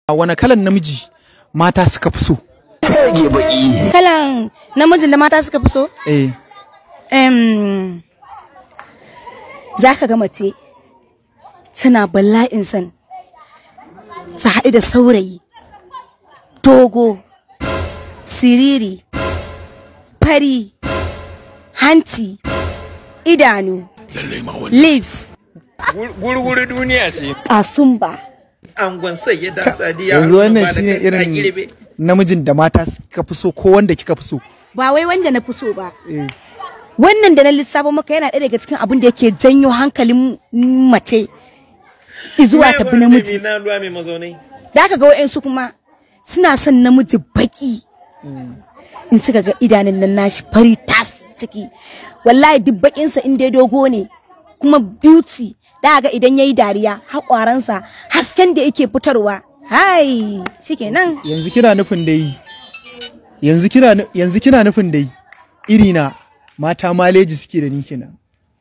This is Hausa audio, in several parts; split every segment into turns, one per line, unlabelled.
wani kalan namiji mata suka fi so
kalan namijin da mata suka fi so
eh
Em, za ka ga mace tana bala'in san ta haɗu da saurayi dogo siriri fari hanci idanu lips
gurguru duniya ce
kasumba
angon sai ya da sadiya
yanzu wannan shine irin namijin da mata suka fi so ko wanda kika fi so
ba wai wanda na fi so ba
eh
wannan da na lissafo maka yana ɗaya daga cikin abin da yake janyo hankalin mace zuwa ta bi namiji
na ruwa mai mazaunai
da aka ga wa'yansu kuma suna son namiji baki in suka ga idanun nan nashi fari tas ciki wallahi duk bakinsa in dai dogo ne kuma beauty da ga idan yayi dariya haƙwaransa hasken da yake fitarwa hai shikenan
yanzu kina nufin dai yanzu kina nu- yanzu kina nufin dai iri na mata maleji suke da ni kenan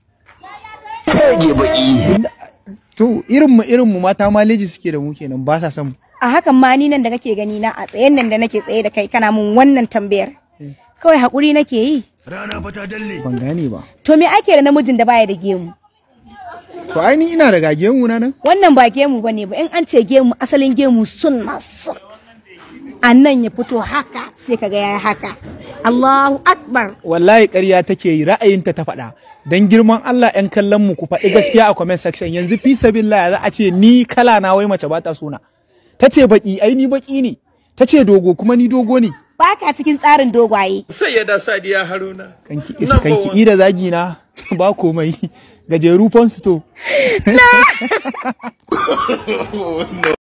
to irin mu irin mu mata maleji suke da mu kenan ba sa son mu
a hakan ma ni nan da kake gani na a tsayen nan da nake tsaye da kai kana mun wannan tambayar kawai haƙuri nake yi
ban gane ba
to me ake da namijin da baya da gemu
to ai ni ina da gage mu na nan
wannan ba gemu ba ne ba in an ce gemu asalin gemu sunna s- a nan ya fito haka sai kaga ya haka Allahu akbar
wallahi ƙarya take yi ra'ayinta ta faɗa dan girman Allah ƴan kallon mu ku faɗi gaskiya a comment section yanzu fi sabilillah za a ce ni kala na wai mace ba ta suna ta ce baki ai ni baki ne ta ce dogo kuma ni dogo ne
baka cikin tsarin dogwaye
sai ya da sadiya haruna
kanki isa kanki ida zagi na ba komai gajeru fon to